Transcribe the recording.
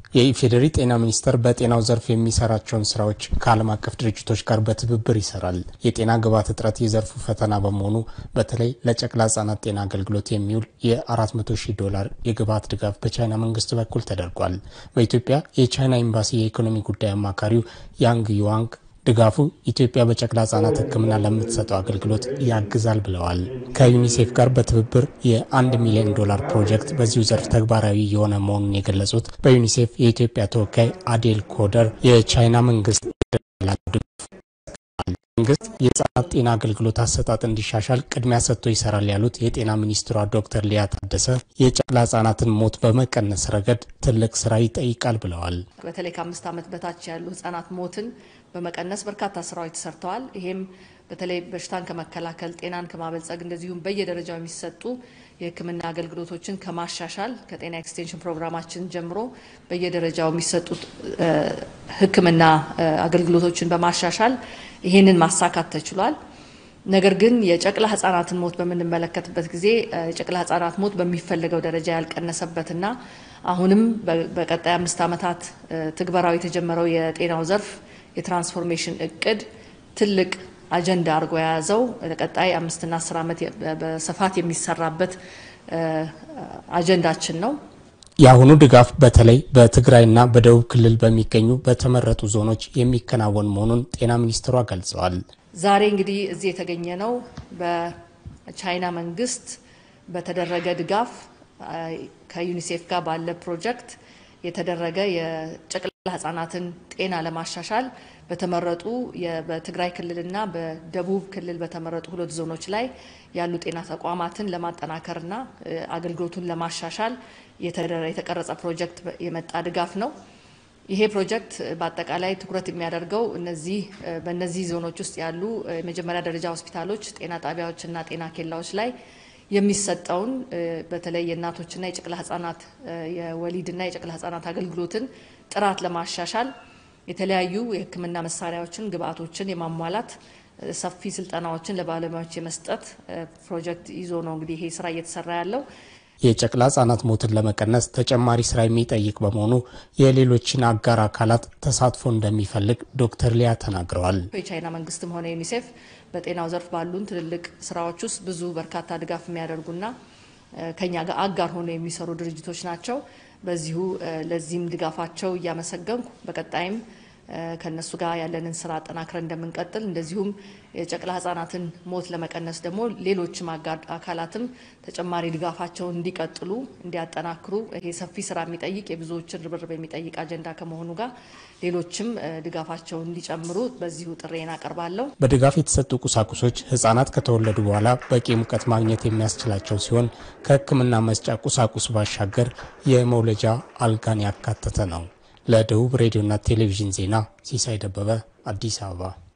የኢፌዴሪ ጤና ሚኒስቴር በጤናው ዘርፍ የሚሰራቸውን ስራዎች ከዓለም አቀፍ ድርጅቶች ጋር በትብብር ይሰራል። የጤና ግብዓት እጥረት የዘርፉ ፈተና በመሆኑ በተለይ ለጨቅላ ህጻናት ጤና አገልግሎት የሚውል የ400 ሺህ ዶላር የግብዓት ድጋፍ በቻይና መንግስት በኩል ተደርጓል። በኢትዮጵያ የቻይና ኤምባሲ የኢኮኖሚ ጉዳይ አማካሪው ያንግ ዩዋንግ ድጋፉ ኢትዮጵያ በጨቅላ ህጻናት ሕክምና ለምትሰጠው አገልግሎት ያግዛል ብለዋል። ከዩኒሴፍ ጋር በትብብር የአንድ ሚሊዮን ዶላር ፕሮጀክት በዚሁ ዘርፍ ተግባራዊ የሆነ መሆኑን የገለጹት በዩኒሴፍ የኢትዮጵያ ተወካይ አዴል ኮደር የቻይና መንግስት መንግስት የህጻናት ጤና አገልግሎት አሰጣጥ እንዲሻሻል ቅድሚያ ሰጥቶ ይሰራል ያሉት የጤና ሚኒስትሯ ዶክተር ሊያ ታደሰ የጨቅላ ህጻናትን ሞት በመቀነስ ረገድ ትልቅ ስራ ይጠይቃል ብለዋል። በተለይ ከአምስት ዓመት በታች ያሉ ህጻናት ሞትን በመቀነስ በርካታ ስራዎች ተሰርተዋል። ይሄም በተለይ በሽታን ከመከላከል ጤናን ከማበልጸግ እንደዚሁም በየደረጃው የሚሰጡ የህክምና አገልግሎቶችን ከማሻሻል ከጤና ኤክስቴንሽን ፕሮግራማችን ጀምሮ በየደረጃው የሚሰጡት ህክምና አገልግሎቶችን በማሻሻል ይህንን ማሳካት ተችሏል። ነገር ግን የጨቅላ ህጻናትን ሞት በምንመለከትበት ጊዜ የጨቅላ ህጻናት ሞት በሚፈለገው ደረጃ ያልቀነሰበትና አሁንም በቀጣይ አምስት ዓመታት ትግበራው የተጀመረው የጤናው ዘርፍ የትራንስፎርሜሽን እቅድ ትልቅ አጀንዳ አድርጎ የያዘው ለቀጣይ አምስትና አስር ዓመት በስፋት የሚሰራበት አጀንዳችን ነው። የአሁኑ ድጋፍ በተለይ በትግራይና በደቡብ ክልል በሚገኙ በተመረጡ ዞኖች የሚከናወን መሆኑን ጤና ሚኒስትሯ ገልጸዋል። ዛሬ እንግዲህ እዚህ የተገኘ ነው በቻይና መንግስት በተደረገ ድጋፍ ከዩኒሴፍ ጋር ባለ ፕሮጀክት የተደረገ የጨቅላ ህጻናትን ጤና ለማሻሻል በተመረጡ በትግራይ ክልልና በደቡብ ክልል በተመረጡ ሁለት ዞኖች ላይ ያሉ ጤና ተቋማትን ለማጠናከርና አገልግሎቱን ለማሻሻል የተቀረጸ ፕሮጀክት የመጣ ድጋፍ ነው። ይሄ ፕሮጀክት በአጠቃላይ ትኩረት የሚያደርገው እነዚህ በእነዚህ ዞኖች ውስጥ ያሉ የመጀመሪያ ደረጃ ሆስፒታሎች፣ ጤና ጣቢያዎችና ጤና ኬላዎች ላይ የሚሰጠውን በተለይ የእናቶችና የጨቅላ ህጻናት የወሊድና የጨቅላ ህጻናት አገልግሎትን ጥራት ለማሻሻል የተለያዩ የህክምና መሳሪያዎችን፣ ግብአቶችን የማሟላት ሰፊ ስልጠናዎችን ለባለሙያዎች የመስጠት ፕሮጀክት ይዞ ነው እንግዲህ ይሄ ስራ እየተሰራ ያለው። የጨቅላ ህጻናት ሞትን ለመቀነስ ተጨማሪ ስራ የሚጠይቅ በመሆኑ የሌሎችን አጋር አካላት ተሳትፎ እንደሚፈልግ ዶክተር ሊያ ተናግረዋል። የቻይና መንግስትም ሆነ ዩኒሴፍ በጤናው ዘርፍ ባሉን ትልልቅ ስራዎች ውስጥ ብዙ በርካታ ድጋፍ የሚያደርጉና ከኛ ጋር አጋር ሆነው የሚሰሩ ድርጅቶች ናቸው። በዚሁ ለዚህም ድጋፋቸው እያመሰገንኩ በቀጣይም ከነሱ ጋር ያለንን ስራ አጠናክረን እንደምንቀጥል እንደዚሁም የጨቅላ ህጻናትን ሞት ለመቀነስ ደግሞ ሌሎችም አጋር አካላትም ተጨማሪ ድጋፋቸውን እንዲቀጥሉ እንዲያጠናክሩ ይሄ ሰፊ ስራ የሚጠይቅ የብዙዎችን ርብርብ የሚጠይቅ አጀንዳ ከመሆኑ ጋር ሌሎችም ድጋፋቸውን እንዲጨምሩ በዚሁ ጥሬን አቀርባለሁ። በድጋፍ የተሰጡ ቁሳቁሶች ህጻናት ከተወለዱ በኋላ በቂ ሙቀት ማግኘት የሚያስችላቸው ሲሆን ከህክምና መስጫ ቁሳቁስ ባሻገር የመውለጃ አልጋን ያካተተ ነው። ለደቡብ ሬዲዮና ቴሌቪዥን ዜና ሲሳይ ደበበ አዲስ አበባ